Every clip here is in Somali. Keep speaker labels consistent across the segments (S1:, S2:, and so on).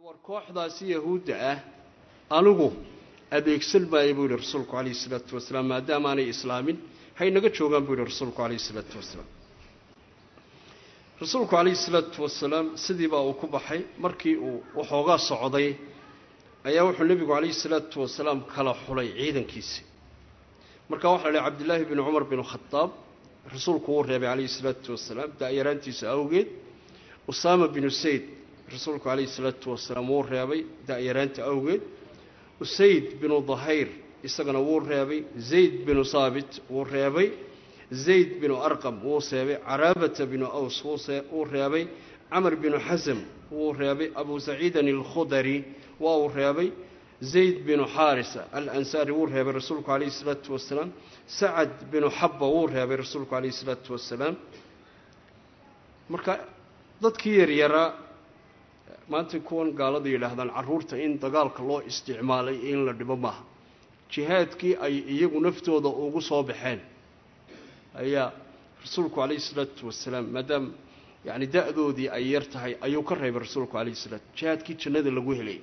S1: war kooxdaasi yahuudda ah anigu adeegsan maayo buu yihi rasuulku calayhi isalaatu wasalaam maadaamaanay islaamin hay naga joogaan buu yihi rasuulku calayhi isalaatu wasalaam rasuulku calayhi isalaatu wasalaam sidii baa uu ku baxay markii uu waxoogaa socday ayaa wuxuu nebigu calayhi salaatu wasalaam kala xulay ciidankiisii marka waxaa la yihi cabdillaahi binu cumar binu khadaab rasuulku wuu reebay calayhi salaatu wasalaam da-yaraantiisa awgeed usaama binu sayd rasuulku calayhi salaatu wasalaam wuu reebay da-yaraanta awgeed usayd binu dahayr isagana wuu reebay zayd binu saabit wuu reebay zayd binu arqam wuu seebay caraabata binu aws wuu reebay camar binu xasam wuu reebay abu saciidan alkhudari waa uu reebay zayd binu xaarisa alansaari wuu reebay rasuulku calayhi isalaatu wasalaam sacad binu xabba wuu reebay rasuulku calayhi isalaatu wasalaam marka dadkii yaryaraa maanta kuwan gaalada yidhaahdaan carruurta in dagaalka loo isticmaalay in la dhibo maaha jihaadkii ay iyagu naftooda ugu soo baxeen ayaa rasuulku calayhi isalaatu wasalaam maadaama yacni da-doodii ay yar tahay ayuu ka reebay rasuulku calayhi salaatu jihaadkii jannada lagu helay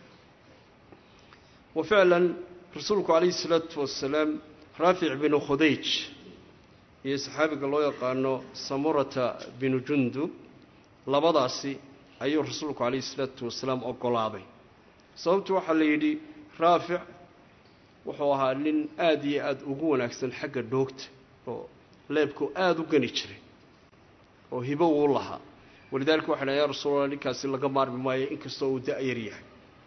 S1: wa ficlan rasuulku calayhi salaatu wasalaam raafic binu khudayj iyo saxaabiga loo yaqaano samurata binu jundub labadaasi ayuu rasuulku calayhi salaatu wasalaam ogolaaday sababtu waxaa la yidhi raafic wuxuu ahaa nin aada iyo aada ugu wanaagsan xagga dhoogta oo leebku aada u gani jiray oo hibo uu lahaa walidaalika waxa dhaha ya rasuulallah ninkaasi laga maarmi maayo inkastoo uu da-yar yahay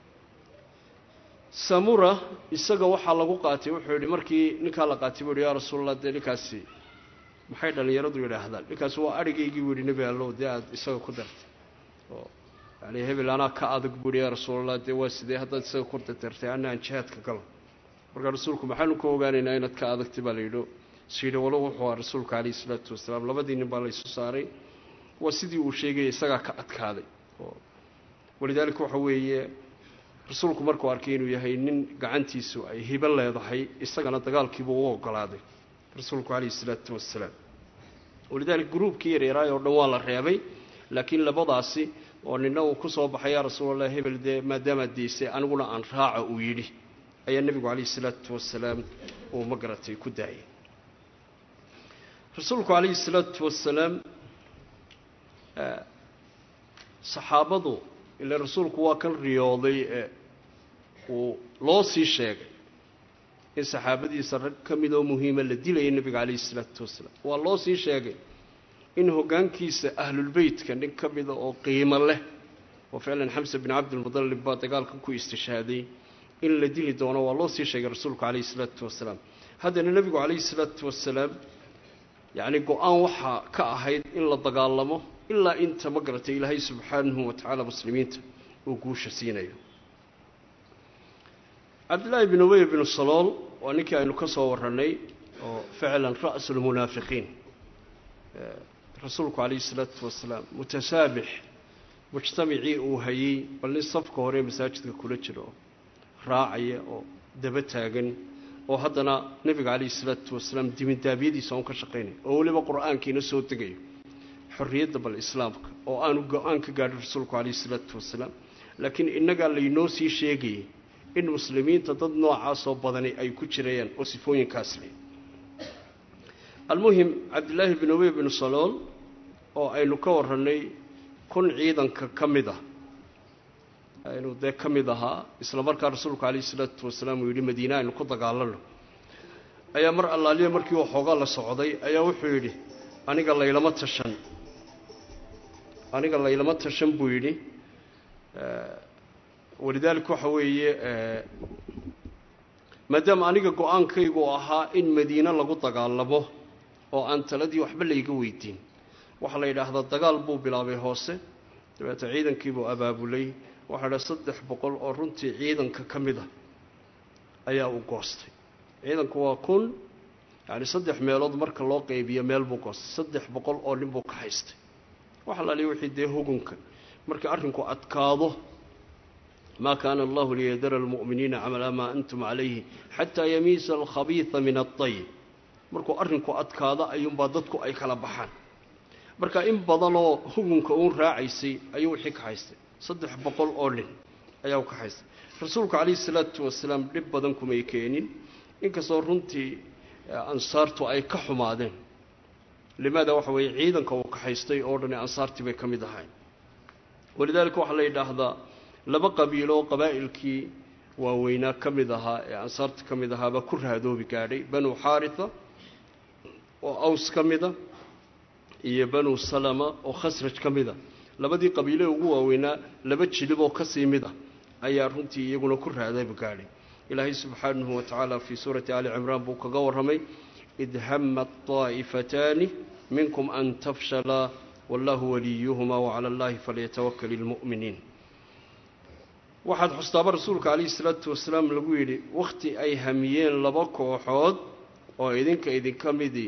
S1: samura isaga waxaa lagu qaatay wuxuu yidhi markii ninkaa la qaatay buu yihi yaa rasuulallah dee ninkaasi maxay dhallinyaradu yidhaahdaan ninkaasi waa adhigaygii buu yihi nebi allow dee aada isaga ku dartay oo yani hebel anaa ka adag buu yihi yaa rasuulallah dee waa sidee haddaad isaga ku dartartay ana aan jihaadka galo markaa rasuulku maxaanu ka ogaanaynaa inaad ka adagtay baa la yidhi syidhi walo wuxuu aha rasuulka calayhi isalaatu wasalaam labadii nin baa laysu saaray waa sidii uu sheegaya isagaa ka adkaaday oo walidaalika waxa weeye rasuulku markuu arkay inuu yahay nin gacantiisu ay hibo leedahay isagana dagaalkiibuu u ogolaaday rasuulku calayhi isalaatu wasalaam walidaalika gruubkii yaryaraay oo dhan waa la reebay laakiin labadaasi oo nina uu ku soo baxay yaa rasuulallah hebel dee maadaamaad deysay aniguna aan raaca uu yidhi ayaa nebigu calayhi isalaatu wasalaam uu ma garatay ku daayay rasuulku calayhi isalaatu wasalaam saxaabadu ila rasuulku waa kan riyooday ee uu loo sii sheegay in saxaabadiisa rag ka mid oo muhiima la dilaya nebiga calayhi isalaatu wasalaam waa loo sii sheegay in hoggaankiisa ahlulbeytka nin ka mida oo qiimo leh oo ficlan xamse bin cabdilmudallib baa dagaalkan ku istishhaaday in la dili doono waa loo sii sheegay rasuulku calayhi isalaatu wasalaam haddana nebigu calayhi isalaatu wasalaam yacni go-aan waxaa ka ahayd in la dagaalamo ilaa inta ma garatay ilaahay subxaanahu wa tacaala muslimiinta uu guusha siinayo cabdillaahi bin ubey binu salool waa ninkii aynu ka soo warranay oo ficlan ra'su lmunaafiqiin rasuulku calayhi isalaatu wasalaam mutasaabix mujtamacii uu hayey bal nin safka hore masaajidka kula jiro raacaya oo daba taagan oo haddana nebiga calayhi isalaatu wasalaam dimindaabyadiisa un ka shaqaynaya oo weliba qur-aankiina soo degayo xorriyadda bal islaamka oo aanu go-aan ka gaadhin rasuulku calayhi isalaatu wasalaam laakiin innagaa laynoo sii sheegayay in muslimiinta dad noocaasoo badani ay ku jirayaan oo sifooyinkaas leh almuhim cabdillaahi bin ubey binu salool oo aynu ka warrannay kun ciidanka ka mid ah aynu dee ka mid ahaa isla markaa rasuulku calayhi isalaatu wasalaam uu yidhi madiine aynu ku dagaalano ayaa mar allaaliya markii waxoogaa la socday ayaa wuxuu yidhi aniga laylama tashan aniga laylama tashan buu yidhi walidaalika waxa weeye maadaama aniga go-aankaygu ahaa in madiine lagu dagaalamo oo aan taladii waxba layga weydiin waxaa la yidhaahdaa dagaal buu bilaabay hoose dabeeta ciidankiibuu abaabulay waxaa dha saddex boqol oo runtii ciidanka ka mid a ayaa u goostay ciidanku waa kun yacni saddex meelood marka loo qaybiyo meel buu goostay saddex boqol oo nin buu ka haystay waxa laaliya wixii dee hugunka markii arrinku adkaado maa kaana allahu liyadara almu'miniina calaa maa antum calayhi xataa yamiisa alkhabiida min aطayib markuu arrinku adkaado ayuunbaa dadku ay kala baxaan marka in badanoo hugunka uun raacaysay ayuu wixii ka haystay saddex boqol oo nin ayaa u kaxaystay rasuulku calayhi salaatu wasalaam dhib badan kumay keenin inkastoo runtii ansaartu ay ka xumaadeen limaada waxa weeye ciidanka uu kaxaystay oo dhani ansaartii bay ka mid ahay walidaalika waxaa la yidhaahdaa laba qabiilo oo qabaa'ilkii waaweynaa ka mid ahaa ee ansaarta ka mid ahaabaa ku raadoobi gaadhay banu xaaritha oo aws ka mida iyo banu salama oo khasraj ka mida labadii qabiilee ugu waaweynaa laba jilib oo kasii mid ah ayaa runtii iyaguna ku raadoobi gaadhay ilaahay subxaanahu wa tacaala fii suurati ali cimraan buu kaga warramay id hamat طaa'ifataani minkum an tafshalaa wallahu waliyuhuma wacala allahi falyatawakal ilmu'miniin waxaad xustaaba rasuulka calayhi salaatu wasalaam lagu yidhi wakhti ay hamiyeen laba kooxood oo idinka idinka midii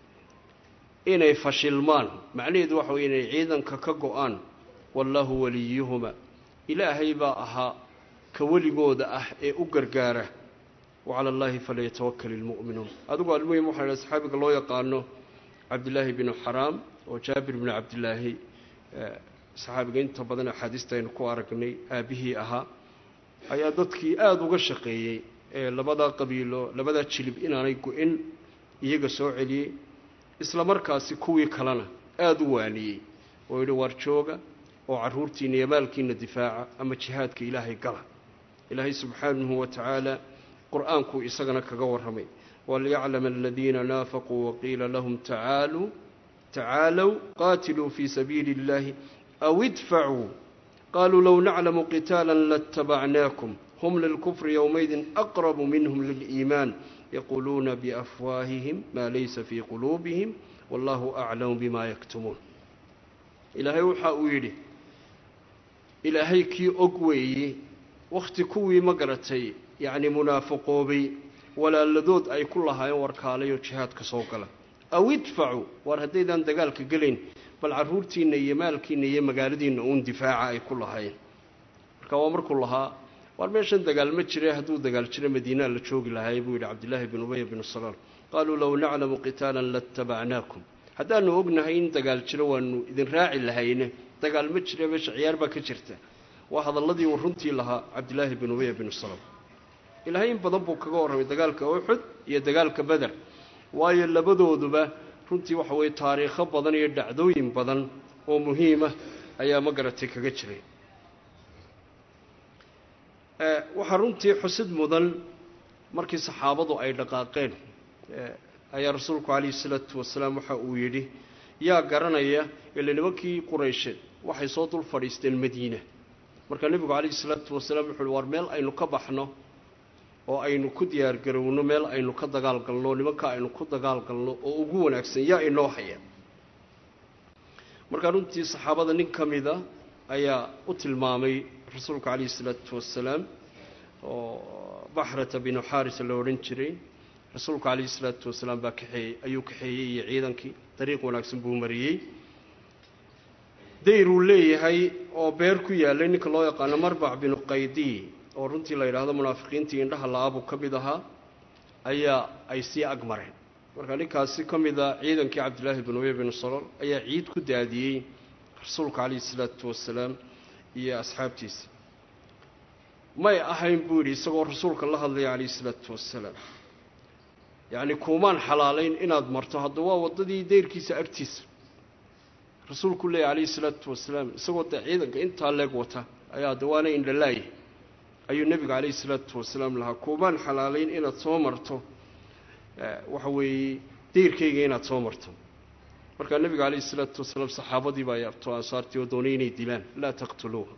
S1: inay fashilmaan macnaheedu waxa weye inay ciidanka ka go-aan wallaahu waliyuhuma ilaahay baa ahaa ka weligooda ah ee u gargaara wacala allaahi falyatawakal ilmu'minuun adigu almuhim waxaa idhaha saxaabiga loo yaqaano cabdillaahi binu xaraam oo jaabir binu cabdillaahi saxaabiga inta badan axaadiista aynu ku aragnay aabbihii ahaa ayaa dadkii aada uga shaqeeyey ee labadaa qabiilo labadaa jilib inaanay go-in iyaga soo celiyey isla markaasi kuwii kalena aada u waaniyey oo yidhi waar jooga oo carruurtiina iyo maalkiina difaaca ama jihaadka ilaahay gala ilaahay subxaanahu wa tacaala qur-aankuu isagana kaga warramay waliyaclama aladiina naafaquu waqiila lahum tacaaluu tacaalow qaatiluu fii sabiili اllahi aw idfacuu qaluu low naclamu qitaala laاtabacnaakum hum lilkufri yowmaydin aqrabu minhum liliimaan yaquuluuna biafwaahihim maa laysa fii quluubihim wallahu aclamu bima yaktumuun ilaahay waxa uu yidhi ilaahay kii og weeye wakhti kuwii ma garatay yacni munaafiqoobay walaaladood ay ku lahaayeen warkaalayoo jihaadka soo gala aw idfacuu waar haddaydaan dagaalka gelayn bal carruurtiinna iyo maalkiinna iyo magaaladiinna uun difaaca ay ku lahaayeen marka waa markuu lahaa waar meeshan dagaal ma jire hadduu dagaal jiro madiinaa la joogi lahaay buu yidhi cabdillaahi bin ubaya binu salaam qaaluu low naclamu qitaalan latabacnaakum haddaanu ognahay in dagaal jiro waanu idin raaci lahayne dagaal ma jire meesha ciyaar baa ka jirta waa hadalladii uu runtii lahaa cabdillaahi bin ubaya binu salaam ilaahay in badan buu kaga warramay dagaalka uxud iyo dagaalka beder waayo labadooduba runtii waxa weeye taariikho badan iyo dhacdooyin badan oo muhiima ayaa ma garatay kaga jiray waxaa runtii xusid mudan markii saxaabadu ay dhaqaaqeen ayaa rasuulku calayhi salaatu wasalaam waxa uu yidhi yaa garanaya ile nimankii quraysheed waxay soo dul fadhiisteen madiina markaa nebigu calayhi salaatu wasalaam wuxu uhi waar meel aynu ka baxno oo aynu ku diyaargarowno meel aynu ka dagaal galno nimanka aynu ku dagaal galno oo ugu wanaagsan yaa inoo haya markaa runtii saxaabada nin ka mida ayaa u tilmaamay rasuulka calayhi salaatu wasalaam oo baxrata binu xaarisa la odhan jiray rasuulku calayhi salaatu wasalaam baa kaxeeyey ayuu kaxeeyey iyo ciidankii dariiq wanaagsan buu mariyey dayruu leeyahay oo beer ku yaalay ninka loo yaqaano marbac binu qaydiy oo runtii la yidhaahdo munaafiqiintii indhaha la-aabuu ka mid ahaa ayaa ay sii ag mareen marka ninkaasi ka mid a ciidankii cabdillaahi bin ubey binu salool ayaa ciid ku daadiyey rasuulka calayhi salaatu wasalaam iyo asxaabtiisa may ahayn buu yidhi isagoo rasuulka la hadlaya calayhi salaatu wasalaam yacni kuumaan xalaalayn inaad marto hadda waa waddadii deyrkiisa agtiisa rasuulku leeya calayhi salaatu wasalaam isagoo dee ciidanka intaa leeg wata ayaa de waana indhalaaya ayuu nebiga calayhi salaatu wasalaam lahaa kuumaan xalaalayn inaad soo marto waxa weeye deyrkayga inaad soo marto markaa nebiga calayhi salaatu wasalaam saxaabadii baa yaabto ansaartii oo doonay inay dilaan laa taqtuluuha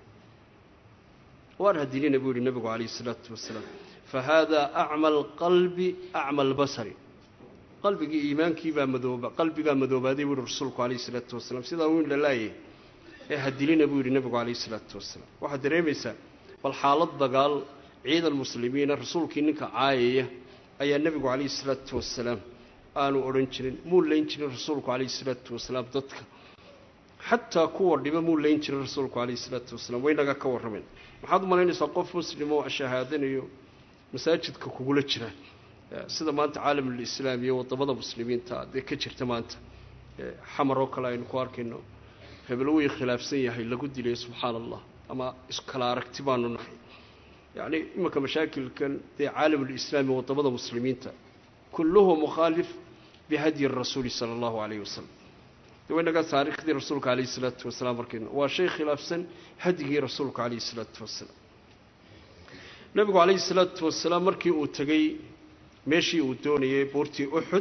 S1: waan hadilina buu yihi nebigu calayhi salaatu wasalaam fa haadaa acma alqalbi acma albasari qalbigii iimaankii baa madooba qalbigaa madoobaaday buu yihi rasuulku calayhi salaatu wasalaam sidaa uu indhalaayay ee hadilina buu yidhi nebigu calayhi salaatu wasalaam waxaad dareemaysaa bal xaalad dagaal ciidan muslimiina rasuulkii ninka caayaya ayaa nebigu calayhi salaatu wasalaam aanu odhan jirin muu layn jirin rasuulku calayhi salaatu wasalaam dadka xataa kuwa dhiba muu layn jirin rasuulku calayhi salaatu wasalaam waynaga ka warrameen maxaad u malaynaysaa qof muslim oo shahaadanayo masaajidka kugula jira sida maanta caalamulislaam iyo waddamada muslimiinta dee ka jirta maanta xamar oo kale aynu ku arkayno hebel wii khilaafsan yahay lagu dilay subxaana allah ama iskala aragti baanu nahay yacni imanka mashaakilkan dee caalamulislaami waddamada muslimiinta kulluhu mukhaalif bihadyi rasuuli sala allahu calayhi wasalam de waynaga taariikhdii rasuulka calayhi isalaatu wasalaam markayna waa shay khilaafsan hadyigii rasuulka calayhi isalaatu wasalaam nebigu calayhi isalaatu wasalaam markii uu tegey meeshii uu doonayay buurtii uxud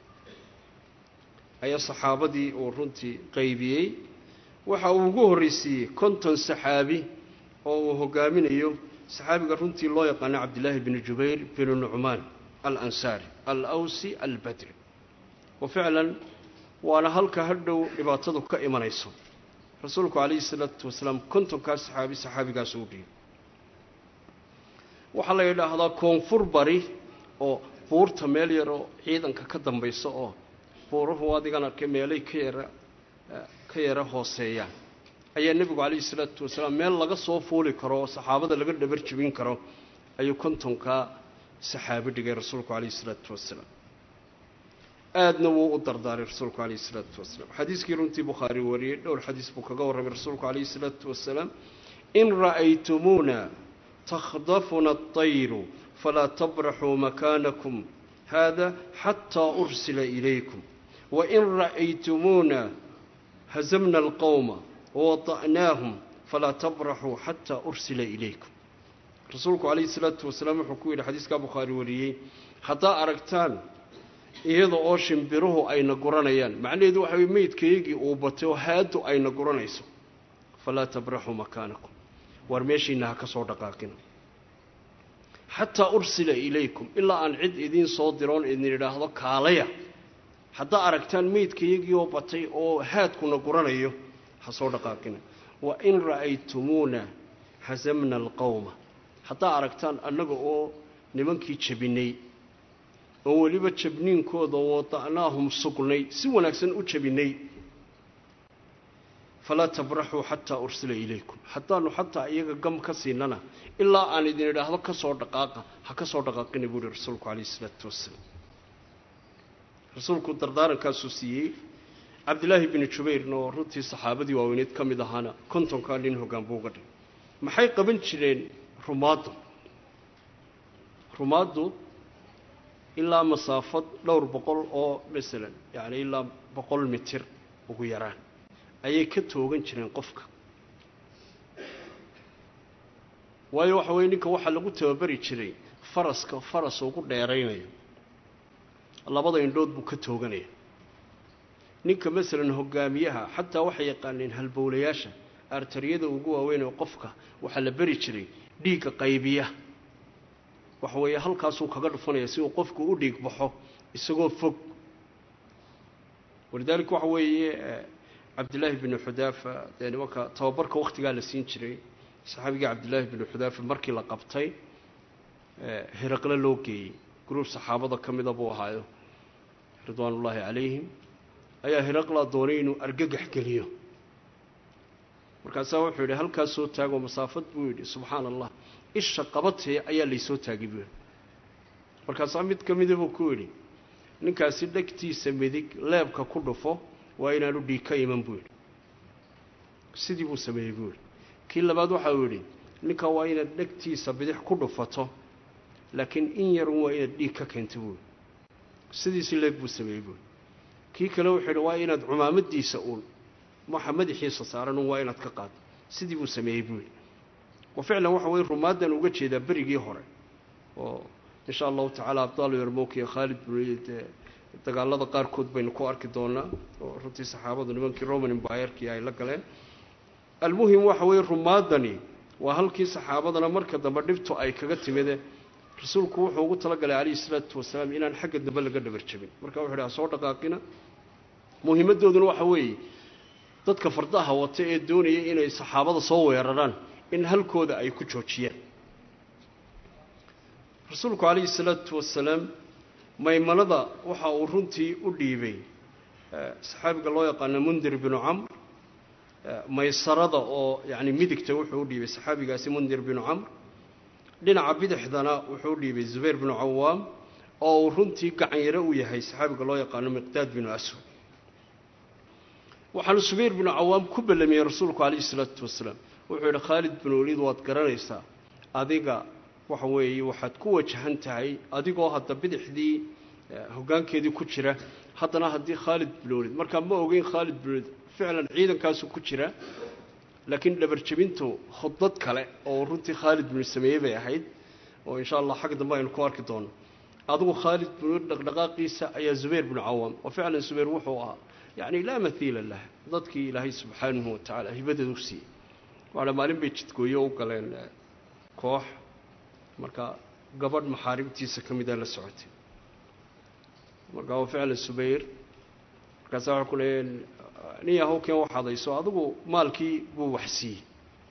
S1: ayaa saxaabadii uu runtii qaybiyey waxa uu ugu horreysiiyey konton saxaabi oo uu hogaaminayo saxaabiga runtii loo yaqaano cabdillaahi binu jubayr binu nucmaan alansaari alawsi albadri wa ficlan waana halka hadhow dhibaatadu ka imanayso rasuulku calayhi salaatu wasalaam kontonkaas saxaabi saxaabigaas u dhiibay waxaa la yidhaahdaa koonfur bari oo buurta meel yar oo ciidanka ka dambaysa oo buuruhu adigan arkay meelay ka yara ka yara hooseeyaan ayaa nebigu calayhi salaatu wasalaam meel laga soo fuuli karo oo saxaabada laga dhabar jebin karo ayuu kontonkaa saxaabi dhigay rasuulku calayhi salaatu wasalaam aadna wuu u dardaaray rasuulku calayhi salaatu wasalaam xadiiskii runtii bukhaari wariyey dhowr xadiis buu kaga warramay rasuulku calayhi salaatu wasalaam in ra'aytumuuna takhdafuna atayru falaa tabraxuu makaanakum hada xataa ursila ilaykum wain ra'aytumuuna hazamna alqowma wawada'naahum falaa tabraxuu xataa ursila ilaykum rasuulku calayhi salaatu wasalaam wuxuu ku yidhi xadiiskaa bukhaari wariyey haddaa aragtaan iyada oo shimbiruhu ayna guranayaan macnaheedu waxa weye meydkaygii uu batay oo haadu ayna guranayso falaa tabraxuu makaanakum waar meeshiina ha ka soo dhaqaaqina xataa ursila ilaykum ilaa aan cid idiin soo diroon idin idhaahdo kaalaya haddaa aragtaan meydkayagii oo batay oo haadkuna guranayo ha soo dhaqaaqina wa in ra'aytumuuna hasamna alqowma haddaa aragtaan annaga oo nimankii jabinay oo weliba jabniinkooda wada'naahum sugnay si wanaagsan u jabinay falaa tabraxuu xataa ursila ilaykum haddaanu xataa iyaga gam ka siinana ilaa aan idin idhaahdo ka soo dhaqaaqa ha ka soo dhaqaaqina buu ihi rasuulku calayhi isalaatu wasalaam rasuulku dardaarankaasuu siiyey cabdillaahi binu jubayrna oo runtii saxaabadii waaweyneed ka mid ahaana kontonkaa nin hoggaan buu uga dhigay maxay qaban jireen rumaaddu rumaaddu ilaa masaafad dhowr boqol oo masalan yacni ilaa boqol mitir ugu yaraan ayay ka toogan jireen qofka waayo waxa weye ninka waxaa lagu tababari jiray faraska faras ugu dheeraynayo labada indhood buu ka tooganaya ninka masalan hogaamiyaha xataa waxay yaqaaneen halbowlayaasha artariyada ugu waaweyn oo qofka waxaa la beri jiray dhiigga qaybiya waxa weeye halkaasuu kaga dhufanaya si uu qofku u dhiig baxo isagoo fog walidaalika waxa weeye cabdillaahi binu xudaafa dee nimanka tababarka wakhtigaa la siin jiray saxaabigii cabdillaahi binu xudaafa markii la qabtay hiraqle loo geeyey gruub saxaabada ka mida buu ahaayo ridwaan ullaahi calayhim ayaa hiraqla doonay inuu argagax geliyo markaasaa wuxuu yidhi halkaas soo taagoo masaafad buu yidhi subxaana allah isha qabatee ayaa laysoo taagay buu yidhi markaasaa mid ka mida buu ku yidhi ninkaasi dhegtiisa midig leebka ku dhufo waa inaanu dhiig ka iman buu yidhi sidii buu sameeyey buu yidhi kii labaad waxa uu yidhi ninkaa waa inaad dhegtiisa bidix ku dhufato laakiin in yarun waa inaad dhiig ka keento buu yidhi sidiisi leeg buu sameeyey buu yidhi kii kale wuxuu yidhi waa inaad cumaamadiisa uun waxa madaxiisa saaran un waa inaad ka qaado sidii buu sameeyey buu yidhi wa ficlan waxa weye rumaadan uga jeedaa berigii hore oo insha allahu tacaala abdaal yarmowk iyo khaalid bnid dagaalada qaarkood baynu ku arki doonaa oo runtii saxaabadu nimankii roman embayerkii ay la galeen almuhim waxa weeye rumaadani waa halkii saxaabadana marka dambe dhibtu ay kaga timide rasuulku wuxuu ugu talagalay calayhi salaatu wasalaam inaan xagga dambe laga dhabar jabin marka wuxu yidhi ha soo dhaqaaqina muhiimaddooduna waxa weeye dadka fardaha wata ee doonaya inay saxaabada soo weeraraan in halkooda ay ku joojiyaan rasuulku calayhi salaatu wasalaam maymanada waxa uu runtii u dhiibay saxaabiga loo yaqaano mundir binu camr maysarada oo yacni midigta wuxuu u dhiibay saxaabigaasi mundir binu camr dhinaca bidixdana wuxuu u dhiibay zubayr binu cawaam oo uu runtii gacanyaro u yahay saxaabiga loo yaqaano miqdaad binu aswad waxaanu subayr binu cawaam ku ballamiyey rasuulku calayhi salaatu wasalaam wuxuu yidhi khaalid bin waliid waad garanaysaa adiga waxa weeye waxaad ku wajahan tahay adigoo hadda bidixdii hoggaankeedii ku jira haddana haddii khaalid bin waliid markaa ma ogeyn khaalid bin waliid ficlan ciidankaasu ku jira laakiin dhabarjebintu khudbad kale oo runtii khaalid bin sameeyey bay ahayd oo insha allah xag dambe aynu ku arki doono adigu khaalid bin waliid dhaqdhaqaaqiisa ayaa zubayr bin cawaam oo ficlan zubayr wuxuu ahaa yacni laa mathiila lah dadkii ilaahay subxaanahu watacaala hibadeeda u siiyey waana maalin bay jidgooyo u galeen koox marka gabadh maxaaribtiisa ka mida la socotay marka waa ficlan subayr markaasa waxaa ku leeyeen nin yahow keen wax hadayso adigu maalkii buu wax siiyey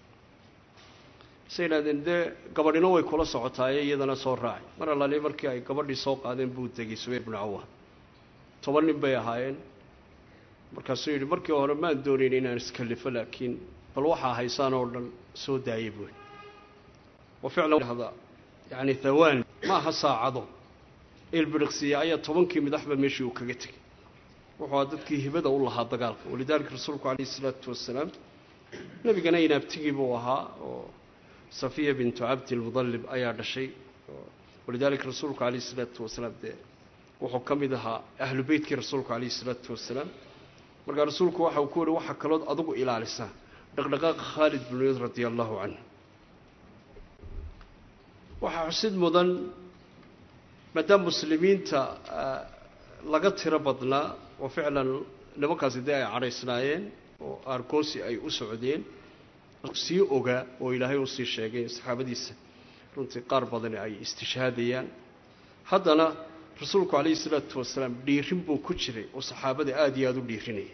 S1: say idhahdeen dee gabadhina way kula socotaaye iyadana soo raacay mar allaali markii ay gabadhii soo qaadeen buu degay subayr bin cawaan toban nin bay ahaayeen markaasuu yidhi markii hore maan doonayn inaan iskallifo laakiin bal waxaa haysaan oo dhan soo daayay buui wa ficlan hada yacni thawaan ma aha saacado ilbiriqsiya ayaa tobankii madaxba meeshii uu kaga tegay wuxuu dadkii hibada u lahaa dagaalka walidaalika rasuulku calayhi isalaatu wasalaam nebigana inaabtigii buu ahaa oo safiya bintu cabdilmudallib ayaa dhashay walidaalika rasuulku calayhi isalaatu wasalaam dee wuxuu ka mid ahaa ahlu beytkii rasuulku calayhi isalaatu wasalaam markaa rasuulku waxa uu ku yihi waxaa kalood adigu ilaalisaa dhaqdhaqaaqa khaalid bin waliid radia allahu canhu waxaa xusid mudan maadaama muslimiinta laga tiro badnaa oo ficlan nimankaasi dee ay cadhaysnaayeen oo aargoosi ay u socdeen sii ogaa oo ilaahay usii sheegay saxaabadiisa runtii qaar badani ay istishhaadayaan haddana rasuulku calayhi isalaatu wasalaam dhiirin buu ku jiray oo saxaabada aada iyo aada u dhiirinaya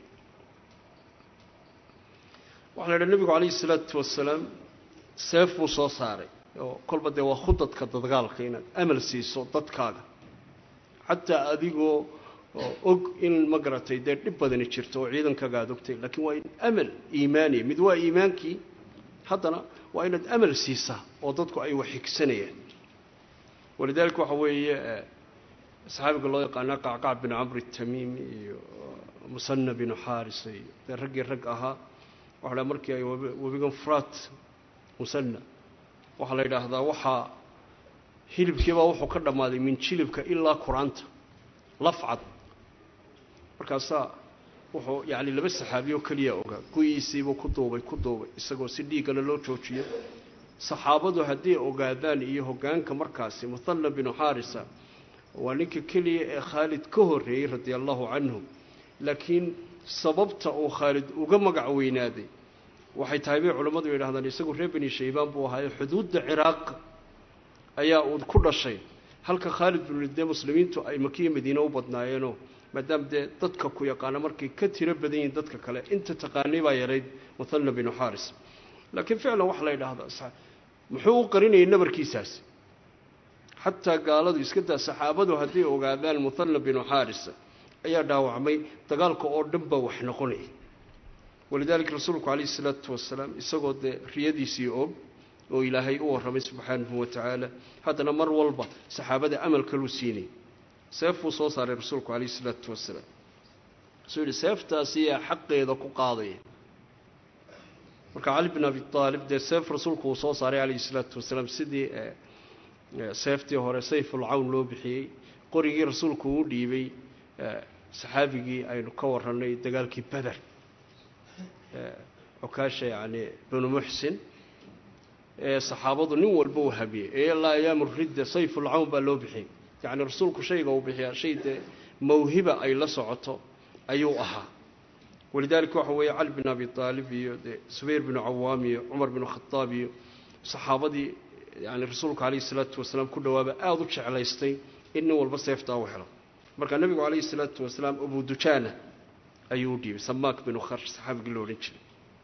S1: waxaa la idhaha nebigu calayhi isalaatu wasalaam seef buu soo saaray oo kolba dee waa khudadka dadgaalka inaad amal siiso dadkaaga xataa adigoo og in ma garatay dee dhib badani jirto oo ciidankaaga aada ogtay laakiin waa in amal iimaaniya mid waa iimaankii haddana waa inaad amal siisaa oo dadku ay wax xigsanayaan walidaalika waxa weeye saxaabiga loo yaqaanaa qacqac bin camr tamiimi iyo musana binu xaarisa iyo dee raggii rag ahaa waxa la markii ay webigan furaat musana waxaa la yidhaahdaa waxaa hilibkiibaa wuxuu ka dhammaaday min jilibka ilaa qur-aanta lafcad markaasaa wuxuu yacni laba saxaabiyo keliya ogaa guyiisiibuu ku duubay ku duubay isagoo si dhiiggana loo joojiyo saxaabadu hadday ogaadaan iyo hoggaanka markaasi muthalla binu xaarisa waa ninka keliya ee khaalid ka horreeyey radia allahu canhu laakiin sababta uu khaalid uga magac weynaaday waxay tahay bay culammadu yidhahdaan isagu reer beni shaybaan buu ahaaye xuduudda ciraaq ayaa uu ku dhashay halka khaalid bin walid dee muslimiintu ay makiya madiine u badnaayeenoo maadaama dee dadka ku yaqaana markay ka tiro badan yihiin dadka kale inta taqaanay baa yarayd muthalla binu xaaris laakiin ficlan waxaa la yidhaahdaa muxuu u qarinayay nabarkiisaasi xataa gaaladu iska daa saxaabadu hadday ogaadaan muthalla binu xaarisa ayaa dhaawacmay dagaalka oo dhan baa wax noqonaya walidaalika rasuulku calayhi isalaatu wasalaam isagoo dee riyadiisii og oo ilaahay u warramay subxaanahu wa tacaala haddana mar walba saxaabada amal kaluu siinay seef buu soo saaray rasuulku calayhi isalaatu wasalaam wuxuu yidhi seeftaasiyaa xaqeeda ku qaadaya marka cali bin abi aalib dee seef rasuulku uu soo saaray calayhi isalaatu wasalaam sidii seeftii hore sayfulcawn loo bixiyey qorigii rasuulku uu dhiibay saxaabigii aynu ka warranay dagaalkii beder cukaasha yacni binu muxsin ee saxaabadu nin walba uu habiyey ee ilaa ayaamu ridda sayfulcawn baa loo bixiyey yacni rasuulku shayga uu bixiyaa shay dee mawhiba ay la socoto ayuu ahaa walidaalika waxa weeye cali bin abi aalib iyo dee subayr binu cawaam iyo cumar binu khadaab iyo saxaabadii yani rasuulku calayhi isalaatu wasalaam ku dhawaaba aada u jeclaystay in nin walba seeftaa u helo marka nebigu calayhi isalaatu wasalaam abu dujaana ayuu u dhiibay samaak binu kharsh saxaabigii lo odhan jiray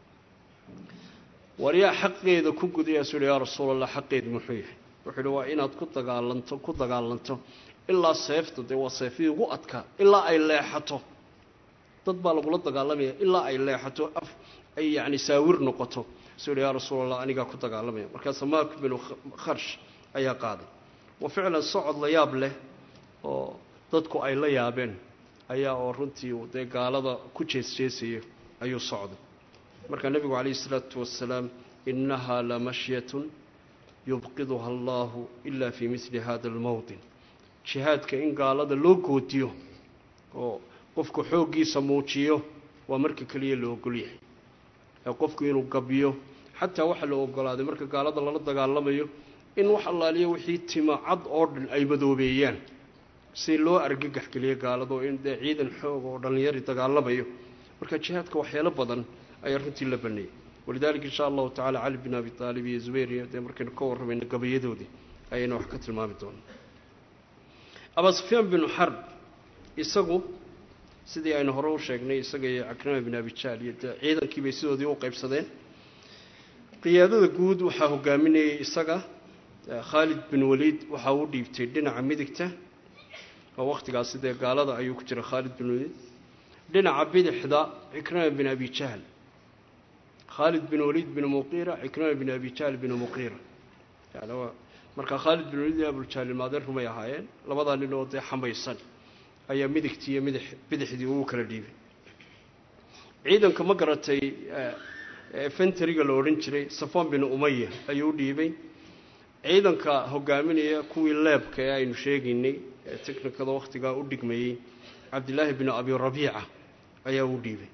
S1: war yaa xaqeeda ku gudayaasu yihi yaa rasuul allah xaqeed muxuu yahay wuxuu yihi waa inaad ku dagaalanto ku dagaalanto ilaa seefta dee waa seefihii ugu adkaa ilaa ay leexato dad baa lagula dagaalamaya ilaa ay leexato af ay yacni saawir noqoto suu yihi yaa rasuul allah anigaa ku dagaalamaya markaa samaak binu kharsh ayaa qaaday wa ficlan socod la yaab leh oo dadku ay la yaabeen ayaa oo runtii uu dee gaalada ku jeesjeesayo ayuu socday markaa nebigu calayhi isalaatu wasalaam innahaa lamashyatun yubqiduha allaahu ilaa fii midli hada almowdin jihaadka in gaalada loo goodiyo oo qofku xooggiisa muujiyo waa marka keliya la ogol yahay ee qofku inuu gabiyo xataa waxaa la ogolaaday marka gaalada lala dagaalamayo in wax allaaliya wixii tima cad oo dhan ay madoobeeyaan si loo argagax geliyo gaalado in dee ciidan xoog oo dhallinyari dagaalamayo marka jihaadka waxyaalo badan ayaa runtii la baneeyey walidaalika insha allahu tacala cali bin abi aalib iyo zubayr iyo dee markaynu ka warramayno gabayadoodii ayaynu wax ka tilmaami doonaa abaa sufyaan binu xarb isagu sidii aynu hore u sheegnay isaga iyo cakrima bin abi jahl iyo dee ciidankii bay sidoodii u qaybsadeen qiyaadada guud waxaa hogaaminayay isaga khaalid bin waliid waxaa u dhiibtay dhinaca midigta oo wakhtigaasi dee gaalada ayuu ku jira khaalid bin waliid dhinaca bidixda cikrima bin abi jahl khaalid bin waliid bin muqiira cikrima bin abi jahl bin muqiira yani waa markaa khaalid bin waliid iyo abuljahl maadeer rumay ahaayeen labadaa nin oo dee xamaysan ayaa midigtii iyo midix bidixdii ugu kala dhiibay ciidanka ma garatay fenteriga la odhan jiray safan bin umaya ayuu u dhiibay ciidanka hogaaminaya kuwii leebka ee aynu sheegaynay ee technikada wakhtigaa u dhigmayey cabdilaahi bin abi rabiica ayaa u dhiibay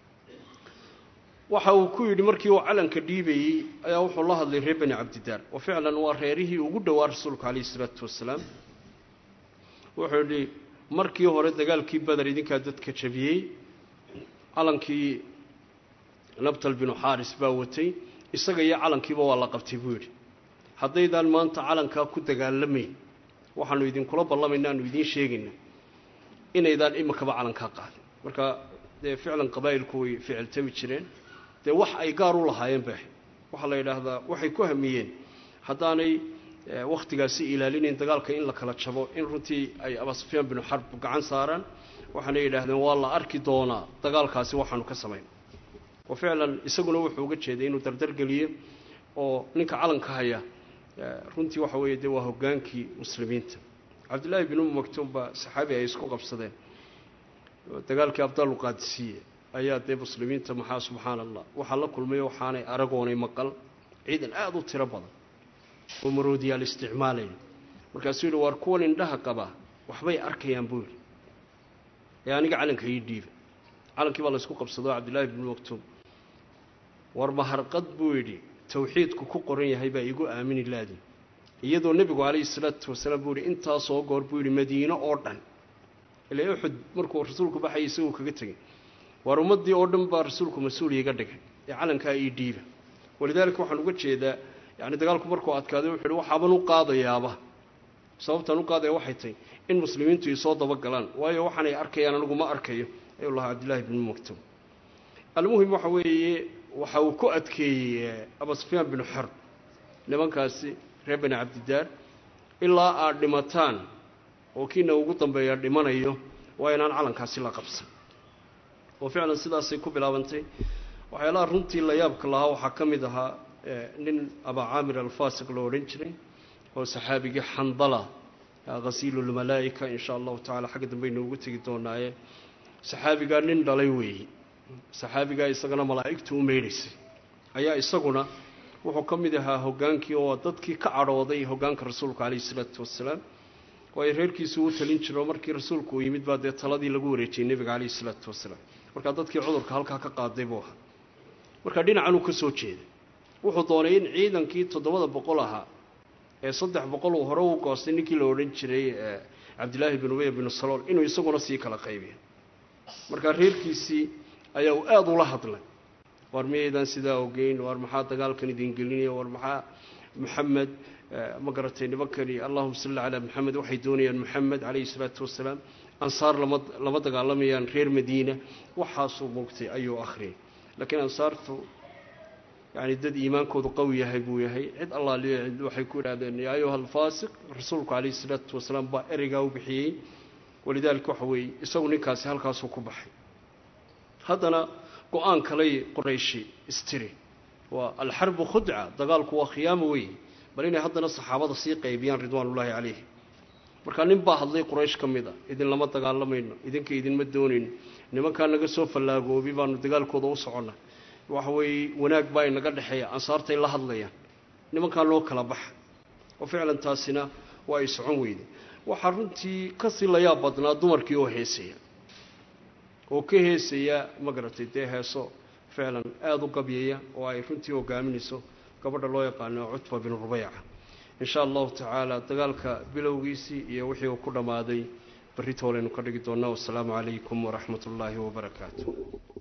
S1: waxa uu ku yidhi markii uu calanka dhiibayey ayaa wuxuu la hadlay reer bani cabdidaar oo ficlan waa reerihii ugu dhowaa rasuulka calayhi isalaatu wasalaam wuxuu yidhi markii hore dagaalkii beder idinkaa dadka jabiyey calankii nabtal binu xaaris baa watay isaga iyo calankiiba waa la qabtay buu yidhi haddaydaan maanta calankaa ku dagaalamayn waxaanu idinkula ballamaynaa aanu idiin sheegayna inaydaan iminkaba calankaa qaadin marka dee ficlan qabaa'ilku way ficiltami jireen dee wax ay gaar u lahaayeen bay ahayd waxaa la yidhaahdaa waxay ku hamiyeen haddaanay wakhtigaasi ilaalinayn dagaalka in la kala jabo in runtii ay abaa sufyaan binu xarb gacan saaraan waxaana yidhaahdeen waa la arki doonaa dagaalkaasi waxaanu ka samayn oo ficlan isaguna wuxuu uga jeeday inuu dardargeliyo oo ninka calanka haya runtii waxa weeye dee waa hoggaankii muslimiinta cabdillaahi bin umu maktuum baa saxaabi ay isku qabsadeen dagaalkii abdaalu qaadisiiye ayaa dee muslimiinta maxaa subxaana allah waxaa la kulmay waxaanay aragoonay maqal ciidan aada u tiro badan oo maroodiyaal isticmaalayn markaasuu yidhi waar kuwan indhaha qaba waxbay arkayaan buu yidhi ee aniga calanka ii dhiiba calankii baa laysku qabsado cabdillaahi bin maktuum war maharqad buu yidhi tawxiidku ku qoran yahay baa igu aamini laadi iyadoo nebigu calayhi salaatu wasalaam buu yihi intaasoo goor buu yidhi madiino oo dhan ilaa uxud markuu rasuulku baxayay isaguu kaga tegay waar ummaddii oo dhan baa rasuulku mas-uul iiga dhigay ee calankaa ii dhiiba walidaalika waxaan uga jeedaa yacni dagaalku markuu adkaaday wuxu uhi waxaaban u qaadayaaba sababtaan u qaadaya waxay tahay in muslimiintu isoo dabagalaan waayo waxaanay arkayaan anigu ma arkayo ayuu lahaa cabdillaahi bin maktuum almuhim waxa weeye waxa uu ku adkeeyey abaa sufyaan binu xarb nimankaasi reer bani cabdidaar ilaa aad dhimataan oo kiina ugu dambeeya dhimanayo waa inaan calankaasi la qabsan oo ficlan sidaasay ku bilaabantay waxyaalaha runtii la yaabka lahaa waxaa ka mid ahaa nin abaa caamir alfaasiq loo odhan jiray oo saxaabigii xandala khasiilulmalaa'ika in sha allahu tacala xagga dambaynu ugu tegi doonaaye saxaabigaa nin dhalay weeye saxaabigaa isagana malaa'igtu u meydhaysay ayaa isaguna wuxuu ka mid ahaa hoggaankii oo dadkii ka cadhooday hoggaanka rasuulka calayhi isalaatu wasalaam waayo reerkiisu u talin jiro markii rasuulku uu yimid baa dee taladii lagu wareejiyey nebiga calayhi isalaatu wasalaam markaa dadkii cudurka halkaa ka qaaday buu ahaa markaa dhinacan uu ka soo jeeday wuxuu doonay in ciidankii toddobada boqol ahaa ee saddex boqol uu hore u goostay ninkii la odhan jiray cabdillaahi bin ubey binu salool inuu isaguna sii kala qaybiyo markaa reerkiisii ayaa uu aada ula hadlay waar miyaydaan sidaa ogeyn waar maxaa dagaalkan idin gelinaya waar maxaa maxamed ma garatay nimankani allahuma salli calaa maxamed waxay doonayaan maxamed calayhi salaatu wasalaam ansaar lama lama dagaalamayaan reer madiina waxaasuu muugtay ayuu akhriyay laakiin ansaartu yani dad iimaankoodu qawi yahay buu yahay cid allaaliyo cid waxay ku idhahdeen yaa ayuha alfaasiq rasuulku calayhi salaatu wasalaam baa ereygaa u bixiyey walidaalika waxa weeye isagu ninkaasi halkaasuu ku baxay haddana go-aan kalay qorayshi istiri waa alxarbu khudca dagaalku waa khiyaamo wey bal inay haddana saxaabada sii qaybiyaan ridwaanullaahi calayhi markaa nin baa hadlay quraysh ka mid a idin lama dagaalamayno idinka idinma doonayno nimankaa naga soo fallaagoobi baanu dagaalkooda u soconna waxa weeye wanaag baa inaga dhexeeya ansaartay la hadlayaan nimankaa loo kala baxa oo ficlan taasina waa ay socon weyday waxaa runtii kasii layaab badnaa dumarkii oo heesaya oo ka heesaya ma garatay dee heeso ficlan aada u gabyaya oo ay runtii hogaaminayso gabadha loo yaqaano cutba bin rubeyca in sha allahu tacaala dagaalka bilowgiisii iyo wixii uu ku dhammaaday berri toolaynu ka dhigi doonaa wassalaamu calaykum waraxmat ullaahi wabarakaatu